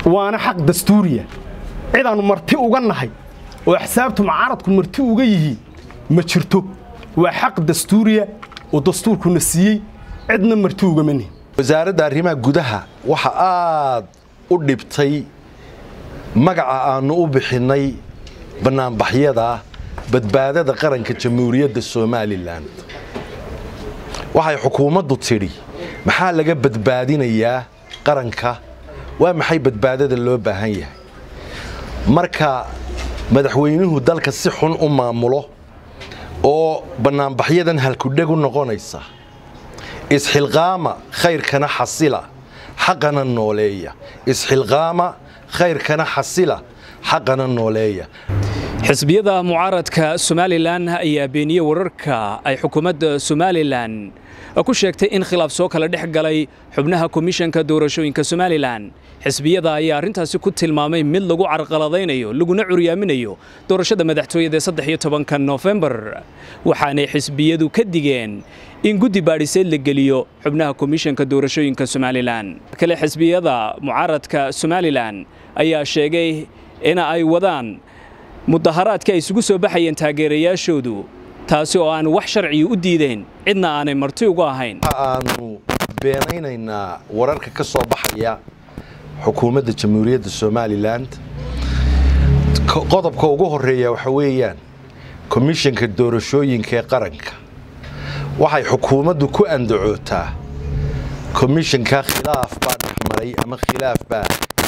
waana xaq dastuuriya cidaannu marti uga nahay oo axsaabtu mucaaradku marti uga yihiin ma jirto waa xaq dastuuriya oo dastuurkuna siiyey cidna marti ugama nihin wasaaradda arrimaha gudaha waxa aad u dhibtay magaca aannu u bixinnay bannaanbaxyada badbaadada qaranka jamhuuriyadda somalilan waxay xukuumaddu tidhi maxaa laga badbaadinayaa qaranka waa maxay badbaadada loo baahan yahay marka madaxweynuhu dalka si xun u maamulo oo bannaanbaxyadan halkudheg u noqonaysa isxilqaama khayrkana xasila xaqana nooleeya isxilqaama khayrkana xasila xaqana nooleeya xisbiyada mucaaradka somalilan ayaa beeniyey wararka ay xukuumadda somalilan ku sheegtay in khilaaf soo kala dhex galay xubnaha komishanka doorashooyinka somalilan xisbiyada ayaa arrintaasi ku tilmaamay mid lagu carqaladaynayo laguna curyaaminayo doorashada madaxtooyada saddex iyo tobanka noofembar waxaanay xisbiyadu ka digeen in guddi baadhiseed la geliyo xubnaha komishanka doorashooyinka somalilan kale xisbiyada mucaaradka somalilan ayaa sheegay in ay wadaan mudaharaadka ay isugu soo baxayeen taageerayaashoodu taasi oo aan wax sharciya u diideen cidna aanay marti uga ahayn aanu beenaynaynaa wararka ka soo baxaya xukuumadda jamhuuriyadda somalilan qodobka ugu horeeya waxa weeyaan komishanka doorashooyinka ee qaranka waxay xukuumaddu ku andacootaa komishanka khilaaf baa dhexmaray ama khilaaf baa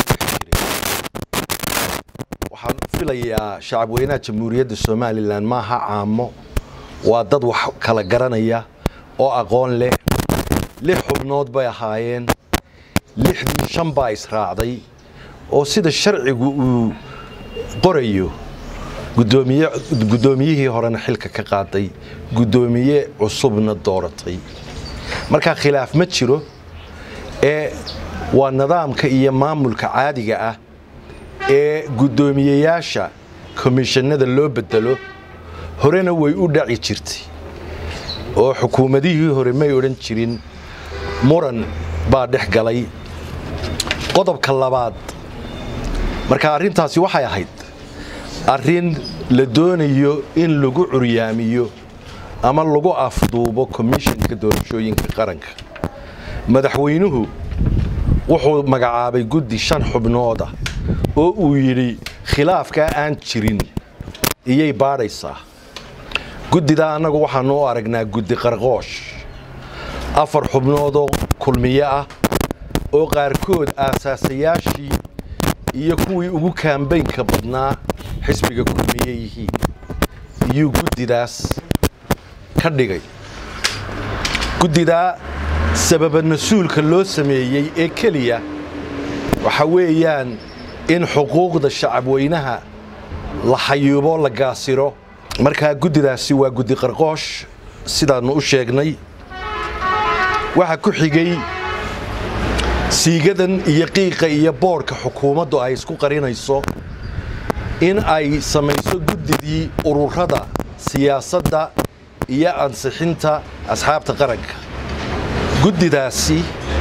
waxaan u filayaa shacabweynaha jamhuuriyadda somalilan maaha caamo waa dad wax kala garanaya oo aqoon leh lix xubnood bay ahaayeen lixdii shan baa israacday oo sida sharcigu uu qorayo guddoomiyihii horena xilka ka qaaday guddoomiye cusubna dooratay markaa khilaaf ma jiro ee waa nidaamka iyo maamulka caadiga ah ee guddoomiyeyaasha komishanada loo bedelo horena way u dhaci jirtay oo xukuumadihii hore may odhan jirin muran baa dhex galay qodobka labaad marka arrintaasi waxay ahayd arrin la doonayo in lagu curyaamiyo ama lagu afduubo komishanka doorashooyinka qaranka madaxweynuhu wuxuu magacaabay guddi shan xubnooda oo uu yidhi khilaafkaa aan jirin iyay baadhaysaa guddidaa annagu waxaannu u aragnaa guddi qarqoosh afar xubnoodoo kulmiye ah oo qaarkood aasaasayaashii iyo kuwii ugu kaambaynka badnaa xisbiga kulmiye yihiin iyuu guddidaas ka dhigay guddidaa sababa mas-uulka loo sameeyey ee keliya waxa weeyaan in xuquuqda shacabweynaha la xayuubo la gaasiro markaa guddidaasi waa guddi qarqoosh sidaannu u sheegnay waxaa ku xigay siigadan iyo qiiqa iyo boodhka xukuumaddu ay isku qarinayso in ay samayso guddidii ururada siyaasadda iyo ansixinta asxaabta qaranka guddidaasi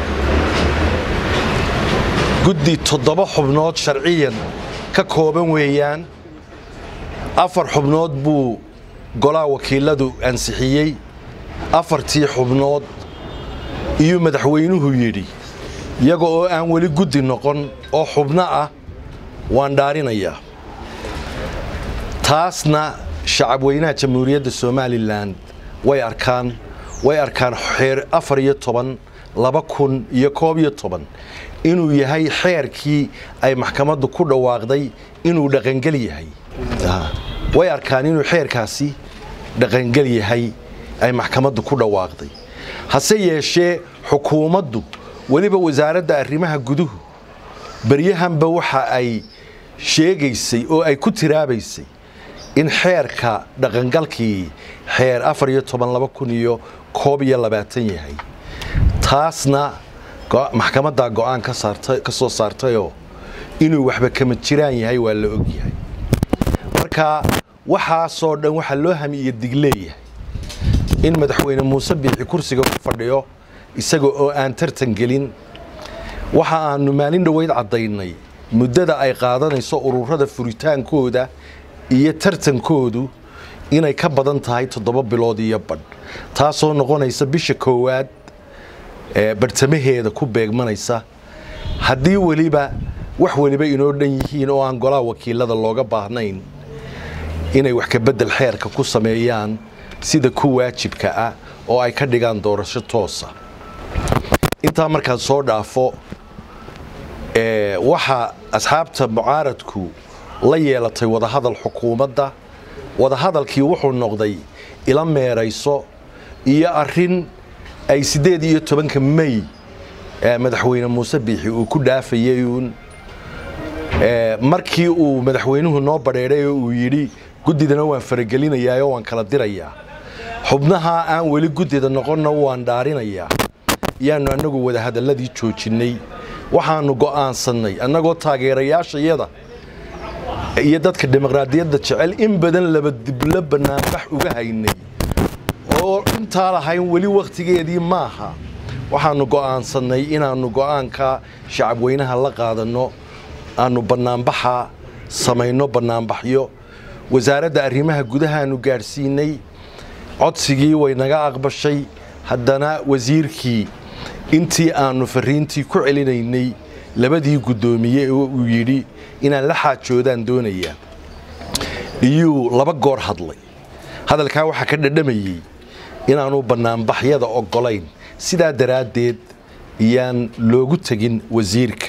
guddi toddoba xubnood sharciyan ka kooban weeyaan afar xubnood buu golaha wakiiladu ansixiyey afartii xubnood iyuu madaxweynuhu yidhi iyaga oo aan weli guddi noqon oo xubno ah waan dhaarinayaa taasna shacabweynaha jamhuuriyadda somalilan way arkaan way arkaan xeer afar iyo toban laba kun iyo koob iyo toban inuu yahay xeerkii ay maxkamaddu ku dhawaaqday inuu dhaqangel yahay way arkaan inuu xeerkaasi dhaqangel yahay ay maxkamaddu ku dhawaaqday hase yeeshee xukuumaddu weliba wasaaradda arrimaha guduhu beryahanba waxa ay sheegaysay oo ay ku tiraabaysay in xeerka dhaqangalkii xeer afar iyo toban laba kun iyo koob iyo labaatan yahay taasna maxkamaddaa go'aan ka soo saartayoo inuu waxba kama jiraan yahay waa la og yahay marka waxaasoo dhan waxaa loo hamiiyo digleeyahay in madaxweyne muuse biixi kursiga ku fadhiyo isaga oo aan tartan gelin waxa aanu maalin dhoweyd caddaynay muddada ay qaadanayso ururada furitaankooda iyo tartankoodu inay ka badan tahay toddoba bilood iyo badh taasoo noqonaysa bisha koowaad ee bartamaheeda ku beegmanaysa haddii weliba wax weliba inoo dhan yihiin oo aan golaha wakiilada looga baahnayn inay wax kabedel xeerka ku sameeyaan sida ku waajibka ah oo ay ka dhigaan doorasho toosa intaa markaan soo dhaafo waxaa asxaabta mucaaradku la yeelatay wadahadal xukuumadda wadahadalkii wuxuu noqday ila meerayso iyo arin ay siddeed iyo tobanka mey madaxweyne muuse biixi uu ku dhaafayay uun markii uu madaxweynuhu noo badheedhay oo uu yidhi guddidana waan faragelinayaa oo waan kala dirayaa xubnaha aan weli guddida noqonna waan dhaarinayaa yaanu annagu wadahadalladii joojinnay waxaannu go'aansannay annagoo taageerayaashayada iyo dadka dimuqraadiyadda jecel in badan laba diblo bannaanbax uga haynay oo intaa lahayn weli wakhtigeedii maaha waxaannu go'aansannay inaannu go'aanka shacabweynaha la qaadanno aannu bannaanbaxa samayno bannaanbaxyo wasaaradda arrimaha gudahaannu gaadhsiinay codsigii way naga aqbashay haddana wasiirkii intii aannu farriintii ku celinaynay labadii guddoomiye oo uu yidhi inaan la xaajoodaan doonayaa iyuu laba goor hadlay hadalkaa waxaa ka dhadhamayey inaanu bannaanbaxyada oggolayn sidaa daraaddeed iyaan loogu tegin wasiirka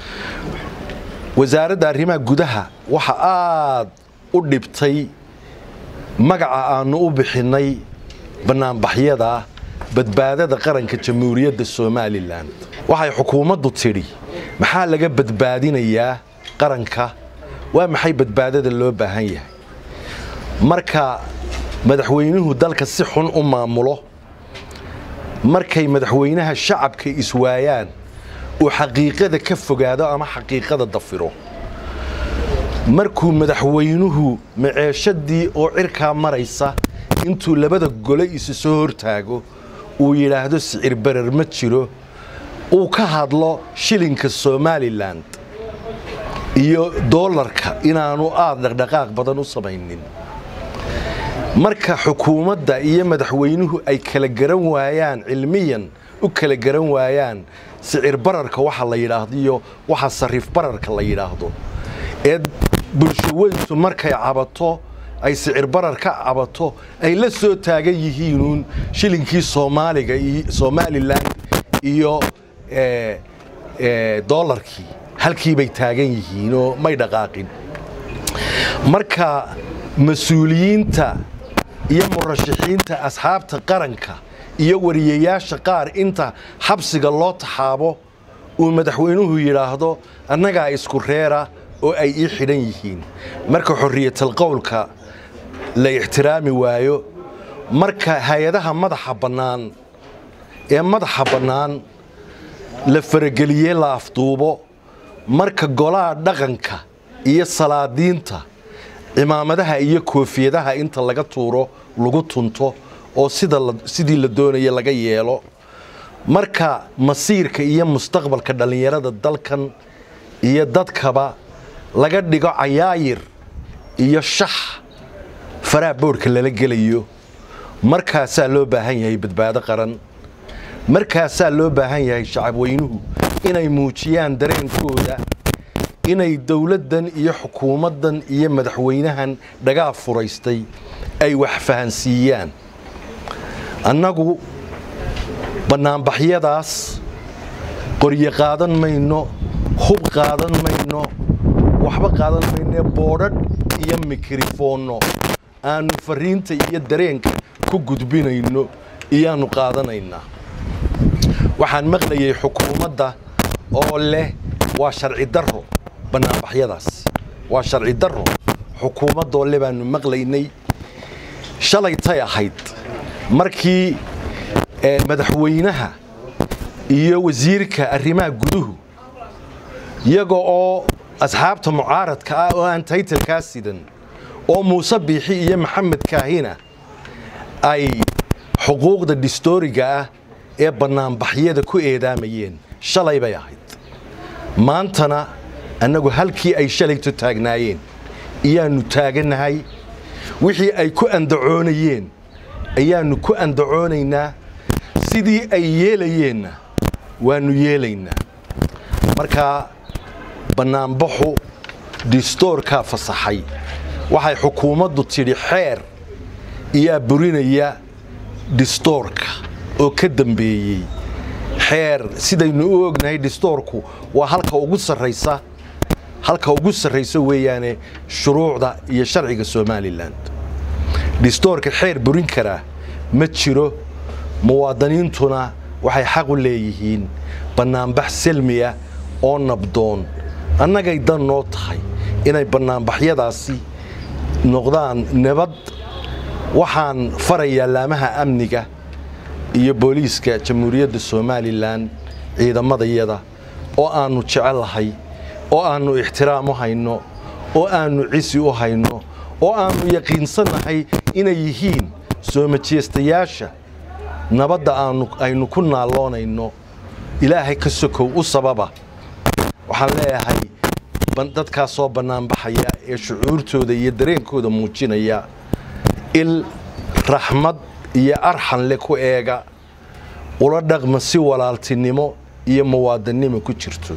wasaaradda arrimaha gudaha waxa aad u dhibtay magaca aannu u bixinnay bannaanbaxyada badbaadada qaranka jamhuuriyadda somalilan waxay xukuumaddu tidhi maxaa laga badbaadinayaa qaranka waa maxay badbaadada loo baahan yahay marka madaxweynuhu dalka si xun u maamulo markay madaxweynaha shacabka iswaayaan uu xaqiiqada ka fogaado ama xaqiiqada dafiro markuu madaxweynuhu maceeshadii oo cirkaa maraysa intuu labada gole isu soo hortaago uu yidhaahdo sicir barar ma jiro uu ka hadlo shilinka somalilan iyo doolarka inaanu aad dhaqdhaqaaq badan u samaynin marka xukuumadda iyo madaxweynuhu ay kala garan waayaan cilmiyan u kala garan waayaan sicir bararka waxa la yidhaahdo iyo waxa sariif bararka la yidhaahdo ee bulshaweyntu markay cabato ay sicir barar ka cabato ay la soo taagan yihiinuun shilinkii soomaaliga somalilan iyo doolarkii halkii bay taagan yihiin oo may dhaqaaqin marka mas-uuliyiinta iyo murashaxiinta asxaabta qaranka iyo wariyayaasha qaar inta xabsiga loo taxaabo uu madaxweynuhu yidhaahdo annagaa isku reera oo ay ii xidhan yihiin marka xorriyatal qowlka la ixtiraami waayo marka hay-adaha madaxa bannaan ee madaxa bannaan la farageliyey la afduubo marka golaha dhaqanka iyo salaadiinta cimaamadaha iyo koofiyadaha inta laga tuuro lagu tunto oo sidii la doonaya laga yeelo marka masiirka iyo mustaqbalka dhallinyarada dalkan iyo dadkaba laga dhigo cayaayir iyo shax faraha boodhka lala gelayo markaasaa loo baahan yahay badbaado qaran markaasaa loo baahan yahay shacabweynuhu inay muujiyaan dareenkooda inay dowladdan iyo xukuumaddan iyo madaxweynahan dhagaa furaystay ay wax fahansiiyaan annagu bannaanbaxyadaas qoryo qaadan mayno hub qaadan mayno waxba qaadan maynee boodhadh iyo mikrofoonno aannu farriinta iyo dareenka ku gudbinayno iyaannu qaadanaynaa waxaan maqlayay xukuumadda oo leh waa sharci darro bannaanbaxyadaas waa sharci darro xukuumaddoo le baannu maqlaynay shalaytay ahayd markii madaxweynaha iyo wasiirka arrimaha guduhu iyaga oo asxaabta mucaaradka ah oo aan taytalkaa sidan oo muuse biixi iyo maxamed kaahina ay xuquuqda dhistooriga ah ee bannaanbaxyada ku eedaamayeen shalay bay ahayd maantana annagu halkii ay shalayto taagnaayeen ayaannu taagannahay wixii ay ku andacoonayeen ayaannu ku andacoonaynaa sidii ay yeelayeenna waannu yeelaynaa markaa bannaanbaxu distoorkaa fasaxay waxay xukuumaddu tidhi xeer iyaa burinaya distoorka oo ka dambeeyey xeer sidaynu u ognahay distoorku waa halka ugu sarraysa halka ugu sarraysa weeyaane shuruucda iyo sharciga somalilan distoorka xeer burin karaa ma jiro muwaadiniintuna waxay xaq u leeyihiin bannaanbax selmiya oo nabdoon annagay dan noo tahay inay bannaanbaxyadaasi noqdaan nabad waxaan farayaa laamaha amniga iyo booliiska jamhuuriyadda somalilan ciidamadayada oo aannu jecellahay oo aannu ixtiraam u hayno oo aannu cisi u hayno oo aannu yaqiinsannahay inay yihiin soo majeestayaasha nabadda aanu aynu ku naalloonayno ilaahay ka sokow u sababa waxaan leeyahay dadkaasoo bannaanbaxaya ee shucuurtooda iyo dareenkooda muujinaya il raxmad iyo arxan le ku eega ula dhaqma si walaaltinimo iyo muwaadannimo ku jirto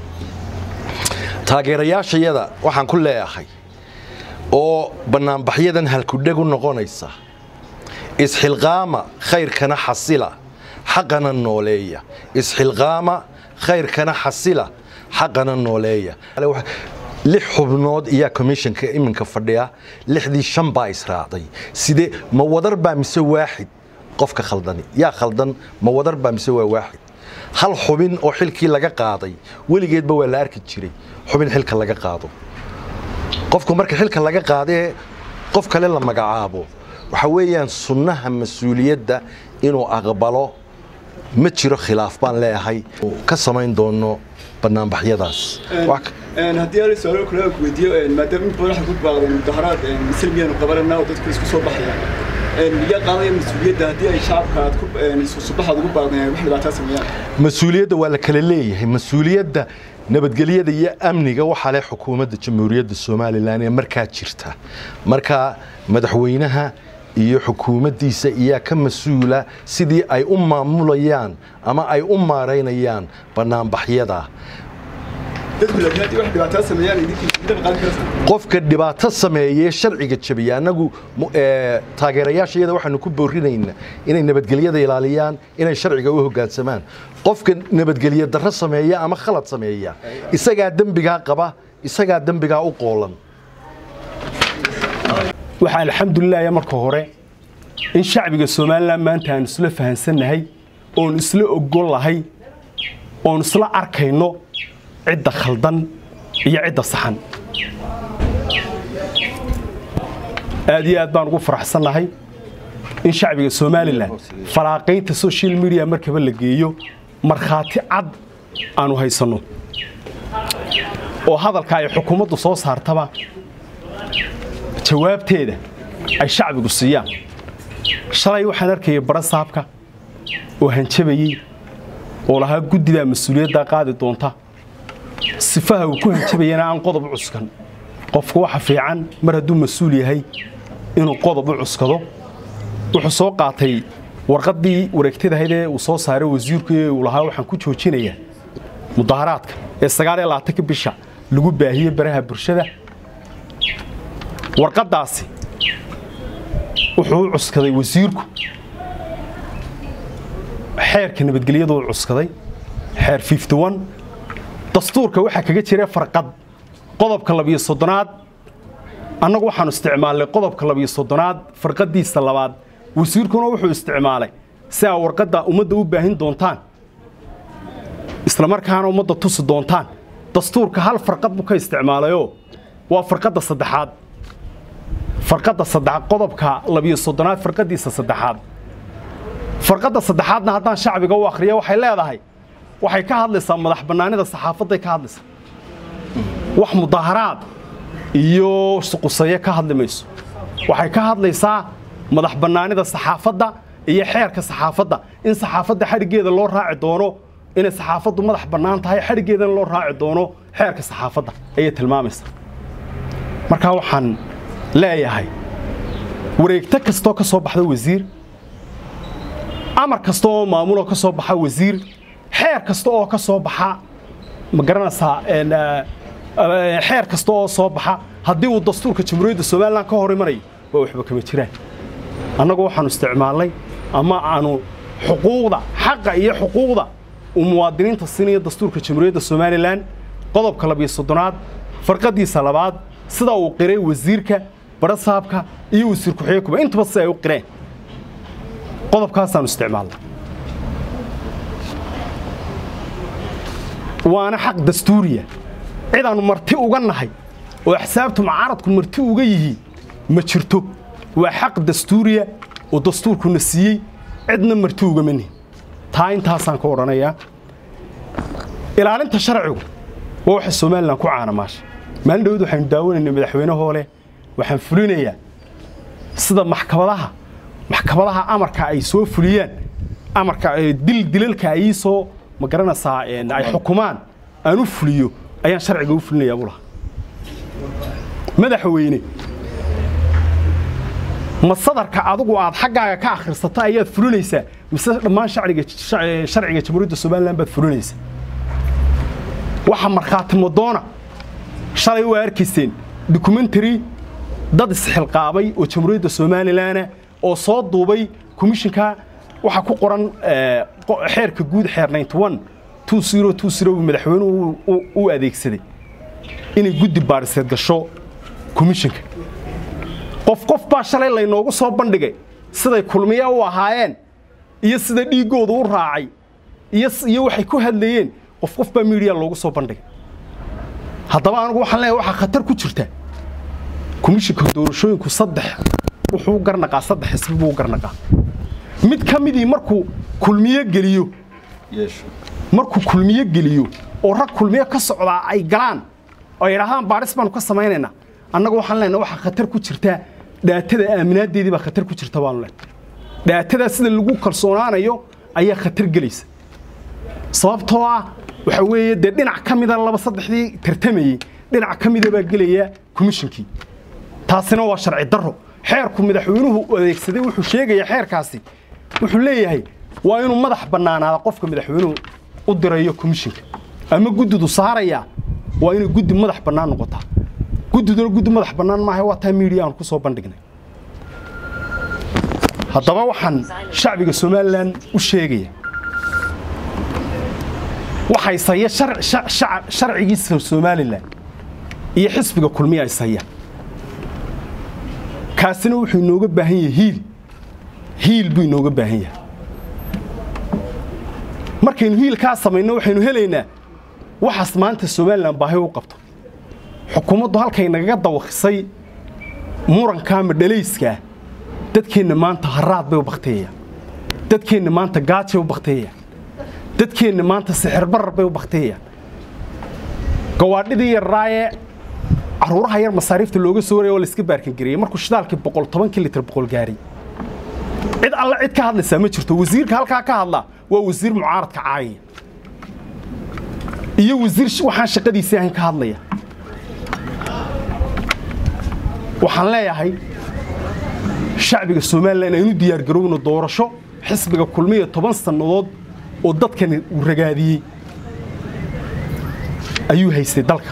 taageerayaashayada waxaan ku leeyahay oo bannaanbaxyadan halkudheg u noqonaysa isxilqaama khayrkana xasila xaqana nooleeya isxilqaama khayrkana xasila xaqana nooleeya lix xubnood iyaa commissionka iminka fadhiya lixdii shan baa israacday sidee ma wadar baa mise waaxid qofka khaldani yaa khaldan ma wadar baa mise waa waaxid hal xubin oo xilkii laga qaaday weligeedba waa la arki jiray xubin xilka laga qaado qofku marka xilka laga qaadee qof kale la magacaabo waxa weeyaan sunnaha mas-uuliyadda inuu aqbalo ma jiro khilaaf baan leeyahay ka samayn doono banaanbaxyadaas haddii aan su-aalo kale aan ku weydiiyo maadaama in badan waxay ku baaqdeen mudaharaad silmiyaanu qabananaa oo dadku isku soo baxayaan miyaa qaadaya mas-uuliyadda haddii ay shacabka aad ku subaxaad ugu baaqdeen wax dhibaataa sameeyaan mas-uuliyadda waa la kala leeyahay mas-uuliyadda nabadgelyada iyo amniga waxaa leh xukuumadda jamhuuriyadda somalilan ee markaa jirta markaa madaxweynaha iyo xukuumaddiisa iyaa ka mas-uula sidii ay u maamulayaan ama ay u maaraynayaan bannaanbaxyada dadku laakiin haddii wax dhibaataa sameeyaan idinkii midaba qaadan karaysaa qofka dhibaato sameeyee sharciga jabiya annagu taageerayaashayada waxaanu ku boorinaynaa inay nabadgelyada ilaaliyaan inay sharciga u hoggaansamaan qofka nabadgelye darro sameeya ama khalad sameeya isagaa dembigaa qaba isagaa dembigaa u qoolan waxaa alxamdulilaah marka hore in shacbiga somalilan maanta aan isla fahansannahay oon isla ogol lahay oon isla arkayno cidda khaldan iyo cidda saxan aad iyo aad baan ugu faraxsannahay in shacbiga somalilan falaaqaynta social media markaba la geeyo markhaati cad aanu haysanno oo hadalka ay xukuumaddu soo saartaba jawaabteeda ay shacbigu siiyaan shalay waxaan arkayay bara saabka oo hanjabayey oo lahaa guddidaa mas-uuliyaddaa qaadi doonta sifaha uu ku hanjabayana aan qodob u cuskan qofku waxa fiican mar hadduu mas-uul yahay inuu qodob u cuskado wuxuu soo qaatay warqaddii wareegtadahayd ee uu soo saaray wasiirku ee uu lahaa waxaan ku joojinayaa mudaharaadka ee sagaal iyo labaatanka bisha lagu baahiyey baraha bulshada warqaddaasi wuxuu u cuskaday wasiirku xeerka nabadgelyadu u cuskaday xeer dastuurka waxaa kaga jira farqad qodobka labiyo soddonaad annagu waxaanu isticmaalnay qodobka labiyo soddonaad farqaddiisa labaad wasiirkuna wuxuu isticmaalay si aa warqadda ummadda u baahin doontaan islamarkaana ummadda tusi doontaan dastuurka hal farqad buu ka isticmaalayoo waa farqadda saddexaad farqadda saddexaad qodobka labiyo soddonaad farqaddiisa saddexaad farqadda saddexaadna haddaan shacbiga u akhriya waxay leedahay waxay ka hadlaysaa madax bannaanida saxaafadday ka hadlaysaa wax mudaharaad iyo suqusaye ka hadli mayso waxay ka hadlaysaa madax bannaanida saxaafadda iyo xeerka saxaafadda in saxaafadda xadhiggeeda loo raaci doono inay saxaafaddu madax bannaan tahay xadhiggeedana loo raaci doono xeerka saxaafadda ayay tilmaamaysaa markaa waxaan leeyahay wareegto kastoo ka soo baxda wasiir amar kasta oo maamuloo ka soo baxa wasiir xeer kasta oo ka soo baxa ma garanaysaa xeer kasta oo soo baxa haddii uu dastuurka jamhuuriyadda somalilan ka hor imanayo waa waxba kama jiraan annagu waxaanu isticmaalnay ama aanu xuquuqda xaqa iyo xuquuqda uu muwaadiniinta siinaya dastuurka jamhuuriyadda somalilan qodobka labiyo soddonaad farqadiisa labaad sida uu qiray wasiirka barasaabka iyo wasiir ku-xigeenkuba intaba si ay u qireen qodobkaasaanu isticmaalnay waana xaq dastuuriya cidaannu marti uga nahay oo axsaabtu mucaaradku marti uga yihiin ma jirto waa xaq dastuuriya oo dastuurkuna siiyey cidna marti ugama nihin taa intaasaan ka odhanayaa ilaalinta sharcigu waa waxa somalilan ku caanamaasha maalin dhawad waxaynu daawanaynay madaxweynehoo leh waxaan fulinayaa sida maxkamadaha maxkamadaha amarka ay soo fuliyaan amarka dil dilalka ay soo ma garanaysaa ay xukumaan aan u fuliyo ayaan sharciga u fulinayaa buu lahaa madaxweyne ma sadarka adigu aad xaggaaga ka akhrisato ayaad fulinaysaa mise dhammaan sharciga jamhuuriyadda somalilan baad fulinaysaa waxa markhaati madoona shalay waa arkayseen dokumentary dad isxilqaabay oo jamhuuriyadda somalilanah oo soo duubay komishinka waxaa ku qoran xeerka guud xeer madaxweynuhu u adeegsaday inay guddi baadhiseed gasho komishinka qof qof baa shalay laynoogu soo bandhigay siday kulmiya u ahaayeen iyo sida dhiiggooda u raacay iyo waxay ku hadlayeen qof qof baa miidiya loogu soo bandhigay haddaba anigu waxaan leeyahay waxaa khatar ku jirta komishinka doorashooyinku saddex wuxuu garnaqaa saddex xisbi buu garnaqaa mid ka midii markuu kulmiyo geliyo markuu kulmiyo geliyo oo rag kulmiyo ka socdaa ay galaan oo yidhaahdaan baadhis baanu ka samaynaynaa annagu waxaan leenahay waxaa khatar ku jirta dhaatada aaminaadeedii baa khatar ku jirta baanu leenahay dhaatadaa sida lagu kalsoonaanayo ayaa khatar gelaysa sababtoo ah waxa weeye dee dhinac ka mida laba saddexdii tartamayey dhinac ka mida baa gelaya komishinkii taasina waa sharci darro xeerku madaxweynuhu adeegsaday wuxuu sheegayaa xeerkaasi wuxuu leeyahay waa inuu madax bannaanaada qofka madaxweynuhu u dirayo komishinka ama guddidu saarayaa waa inay guddi madax bannaan noqotaa guddiduna guddi madax bannaan maaha waa taa miidiya aan ku soo bandhignay haddaba waxaan shacbiga somalilan u sheegaya waxay saya sharcigiisa somalilan iyo xisbiga kulmiya ay sayaan kaasina wuxuu inooga baahan yahay hiil hiil buu inooga baahan yahay markaynu hiilkaa samayno waxaynu helaynaa waxaas maanta somalilan baahi u qabto xukuumaddu halkay nagaga dawakisay murankaa madhalayskaa dadkeenna maanta haraad bay u bakteeyaan dadkeenna maanta gaajay u bakteeyaan dadkeenna maanta sixirbarar bay u bakteeyaan gawaadhidii yarraayee carruuraha yar masaariifta looga soo waraya oo layska baarkangareeyey markuu shidaalkii boqol tobankii litir boqol gaari cid alle cid ka hadlaysaa ma jirto wasiirka halkaa ka hadlaa waa wasiir mucaaradka caayaya iyo wasiir waxaan shaqadiisii ahayn ka hadlaya waxaan leeyahay shacbiga somalilan aynu diyaargarowno doorasho xisbiga kulmiya toban sannadood oo dadkani uu ragaadiyey ayuu haystay dalka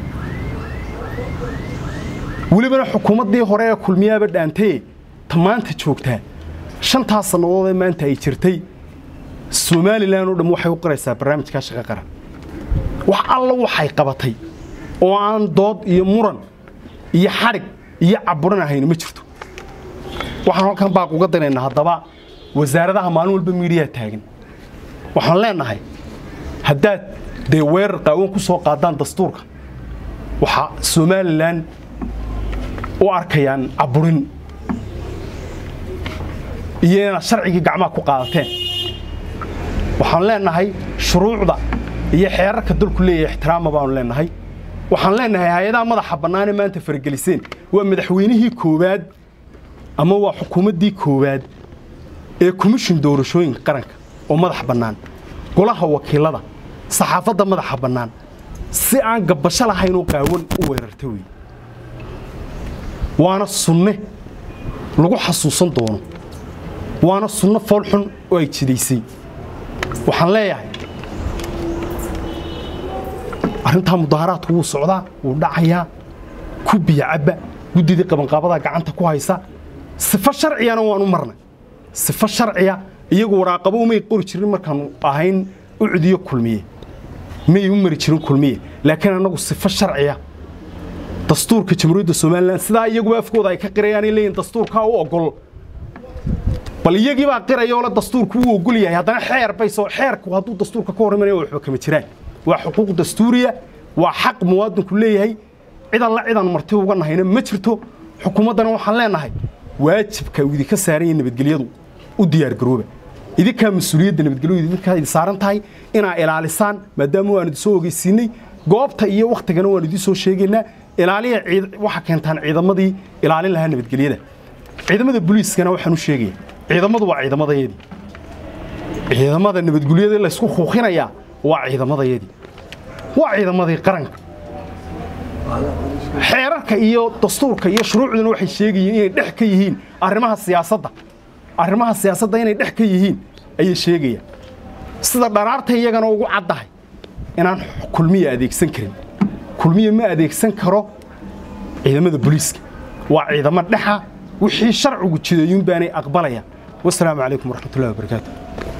welibana xukuumaddii hore ee kulmiyaaba dhaantaye ta maanta joogtaa shantaas sannadood ee maanta ay jirtay somalilan oo dham waxay u qoraysaa barnaamijkaa shaqa qaran wax alla waxay qabatay oo aan dood iyo muran iyo xadhig iyo caburan ahayna ma jirto waxaan halkan baaq uga danaynaa haddaba wasaaradaha maalin walba miidiyaa taagan waxaan leenahay haddaad dee weerar qaawan ku soo qaadaan dastuurka waxaa somalilan u arkayaan caburin iyo inaad sharcigii gacmaha ku qaadateen waxaan leenahay shuruucda iyo xeerarka dalku leeyahay ixtiraama baanu leenahay waxaan leenahay hay-adaha madaxa bannaanee maanta farageliseen waa madaxweynihii koowaad ama waa xukuumaddii koowaad ee komishin doorashooyinka qaranka oo madax bannaan golaha wakiilada saxaafadda madaxa bannaan si aan gabbasho lahaynoo qaawan u weerarta weeye waana sunne lagu xasuusan doono waana sunno foolxun oo ay jidaysay waxaan leeyahay arrintaa mudaharaadku wuu socdaa wuu dhacayaa ku biyo cabba guddidii qabanqaabadaa gacanta ku haysa sifo sharciyana waanu marnay sifo sharciya iyagu waraaqabo umay qori jirin markaanu ahayn u cudiyo kulmiye may u mari jirin kulmiye laakiin annagu sifo sharciya dastuurka jamhuuriyadda somalilan sidaa iyaguba afkooda ay ka qirayaanay leeyihin dastuurkaa u ogol bal iyagii baa qiraya oo le dastuurku wuu ogol yahay haddana xeer bay soo xeerku hadduu dastuurka ka hor imanaya waxba kama jiraan waa xuquuq dastuuriya waa xaq muwaadinku leeyahay cidan la cidan marti uga nahayna ma jirto xukuumaddana waxaan leenahay waajibka uu idinka saaran yahay nabadgelyadu u diyaargarooba idinkaa mas-uuliyadda nabadgelyadu idinkaa idin saaran tahay inaa ilaalisaan maadaama waan idin soo ogeysiinay goobta iyo wakhtigana waan idin soo sheegaynaa ilaaliya waxa keentaan ciidamadii ilaalin lahaa nabadgelyada ciidamada booliiskana waxaan u sheegaya ciidamadu waa ciidamadayadii ciidamada nabadgelyada laysku kuuqinayaa waa ciidamadayadii waa ciidamadii qaranka xeerarka iyo dastuurka iyo shuruucduna waxay sheegayeen inay dhex ka yihiin arrimaha siyaasadda arrimaha siyaasadda inay dhex ka yihiin ayay sheegayaan sida dharaarta iyagana ugu caddahay inaan kulmiya adeegsan karin kulmiya ma adeegsan karo ciidamada booliiska waa ciidamo dhexa wixii sharcigu jideeyuun baanay aqbalayaan wasalaamu calaykum waraxmatullahi wabarakaatu